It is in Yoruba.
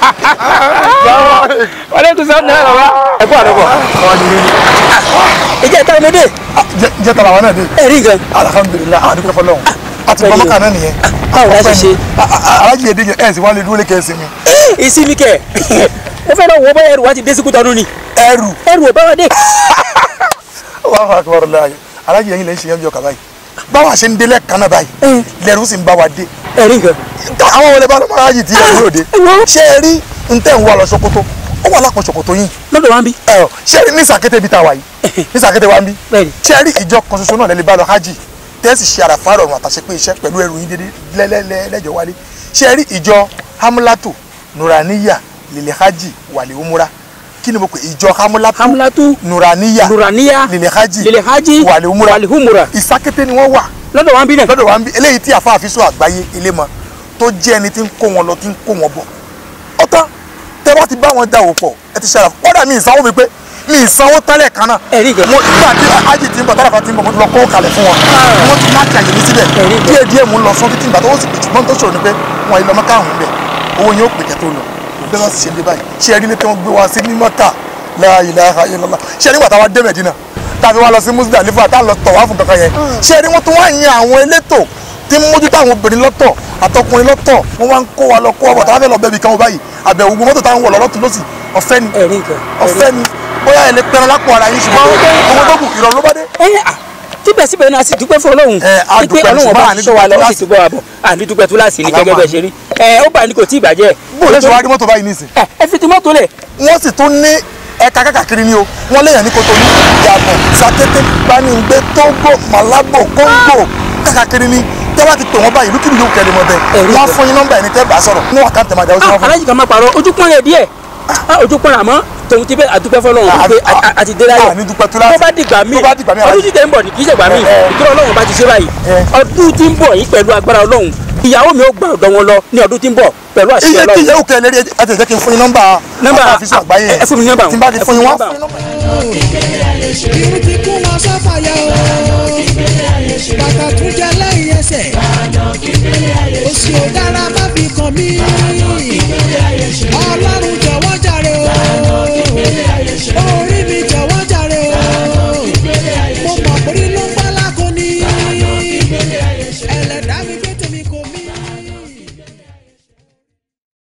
wàlẹ́kùn sọ́ọ́ náà bàbá ẹ kú àdọ́bọ̀. ìjẹ́ ìta ọmọdé jẹ́ tara wa náà dé ẹ̀rí gan. alhamdulilayi àdúgbò fọlọ́hún àti Pẹ̀lú. bọ́mọ́kà náà nìyẹn báwo la ṣe ṣe. alájí èdè yẹn ẹ̀ sì wá lè dúró lé kẹ́sì mi ìsinmi kẹ mo fẹ́ lọ wọ bóyá ẹrù wa ti dé síkú tọdún ni ẹrù ẹrù ò bá wa dé. wàá fà kúrò láàyè alájí yẹn lè ṣe yẹn bí ọkà báyìí báwa ṣe ń délẹ̀ kan náà báyìí lẹ́rù sì ń bá wa dé ẹ̀rí gan. àwọn wọlé bá lọ́mọ alájí tí ẹrù yóò dé ṣé ẹ rí ntẹ́ ń wá lọ ṣòkòtò ó wà lápò ṣòkòtò yìí lọ́dọ̀ wa ń bí. ẹ ọ ṣé ẹ rí ní sàkété bí ta wà yìí ní sàkété wa ń bí Bẹ́ẹ̀ni. ṣé ẹ rí ìjọ kan ṣoṣo náà lẹ́lẹ́ bá lọ hajj tẹ́sí ṣe àràfà rọrùn àtàṣe pé iṣẹ́ pẹ̀lú ẹrù yín dédé lẹ́lẹ́lẹ́ lẹ́jọ́ wálé ṣé ẹ rí ìjọ hamlatu nuraniya lil hajj wàlẹ̀ umura kí ni mo pè ìjọ hamlatu hamlatu nuraniya nuraniya lil hajj lil hajj wàlẹ̀ umura wàlẹ̀ humura ìsákété ni wọ́n wà lọ́dọ̀ wa ń bí náà. lọ́dọ̀ wa ń bí eléyìí tí àfa àfisọ àgbáyé ilé mọ tó jẹ́ ẹni tí ń kó wọn lọ tí ń kó wọn bọ̀ ọ̀tán tẹ́ bá ti bá wọn dà wò pọ̀ ẹ ti ṣàrà kọ́dà mi ìsanwó mi pé mi ìsanwó tẹ́lẹ̀ kan náà Ẹ̀rí gan. mo nígbà tí ájì ti ń bọ̀ tára kan ti ń bọ̀ mo ti lọ kó kalẹ̀ fún wọn wọ́n ti láti àyè mi síbẹ̀ Ẹ̀rí gan. díẹ̀ díẹ̀ mo ń lọ sọ títí ìgbà tó wọ́n sì pè ṣùgbọ́n tó ṣòro ni pé wọn ìlọmọ káàrún bẹ̀ owó yẹn ó pè kẹ́ tó lọ bí wọ́n sì ṣe ń dé báyìí ṣé ẹ rí ilé tí wọ́n gbé wa sí ní mọ́tà la ilaha illallah ṣé ẹ nígbà táwa dé Mẹ̀dínà tàbí wọn lọ sí Muzdalifa tá a lọ tọ̀ wá fún kankan yẹn ṣé ẹ rí wọn tó wá yan àwọn elétò tí ń mójútó àwọn obìnrin lọ́tọ̀ àtọkùnrin lọ́tọ̀ wọ́n wá ń kó wa lọ kó wa bọ̀ táwa fẹ́ lọ bẹ́ẹ̀ bí kan wọ báyìí àbẹ̀wò gbogbo mọ́tò táwọn wọ̀ lọ lọ́tún lọ́sì ọ̀fẹ́ ni ẹ̀rí gan. ọ̀fẹ́ ni bóyá ẹ lè pẹran lápò ara yín ṣùgbọ́n owó tó kù ìrọ̀rùn ló bá dé. ẹ̀yìn à síbẹ̀síbẹ̀ náà a sì dúpẹ́ fún ọlọ́run Ẹ, a wípé dúpẹ́, ọlọ́run ṣùgbọ́n ọba àní ti sọ wa lọ dúpẹ́ ó sì túbọ̀ wà bọ̀ àní dúpẹ́ tó láti ní gẹ́gẹ́ bẹ́ẹ̀ ṣe rí ẹ ó bá ní kò tí ì bàjẹ́ bó lè ṣe wá rí mọ́tò báyìí nísìn ẹ ẹ fi ti mọ́tò lẹ̀ wọ́n sì tún ní ẹ̀ka kákàkiri ni o wọ́n léèyàn ní Kotonu Gabon Sakété Gbaningbe Togo Malabo Congo kákàkiri ni tẹ́ bá ti pè wọ́n báyìí lùkìlù yóò kẹ́lẹ́ mọ́ bẹ́ẹ̀ Ẹ̀rí wọ́n á kan. fún yín nọ́mbà ẹni tẹ́ bá sọ̀rọ̀ wọ́n wà ká tẹ̀ máa dáwọ́ sí wọn fún alájì kan máa pààrọ̀ ojú pọ́n rẹ̀ díẹ̀ Ah, ojú pọ́n rẹ̀ àmọ́ tòun ti bẹ́ àdúpẹ́ fọlọ́run Ah, wípé ah, àti dé láyọ̀ ah, ní dúpẹ́ tó láti. tó bá dìgbà míì Tó bá dìgbà míì, ọdún alájì. tí tẹ̀ ń bọ̀ ní kì í ṣègbà míì Eh, eh. ìtura ọlọ́run bá ti ṣe báyìí Eh. ọdún tí ń bọ̀ yìí pẹ̀lú agbára ọlọ́run ìyàwó mi ó gbà ọ̀dọ̀ wọn lọ ní ọdún tí ń bọ̀ pẹ̀lú àṣẹ iye kí ọlọ́run iye òkè lérí ẹ tẹ̀ jẹ́ kí n fún yín nọ́mbà Nọ́mbà, àfisùn àgbáyé ẹ fún mi nọ́mbà tí n bá ti ẹ fún yín fún mi wọ́n nọ́mbà. fún yín nọ́mbà. irun ti kún wọn sọ́fàyà o bàtà tún jẹ lẹ́yìn ẹsẹ̀ òsì ò dára má fi kàn mí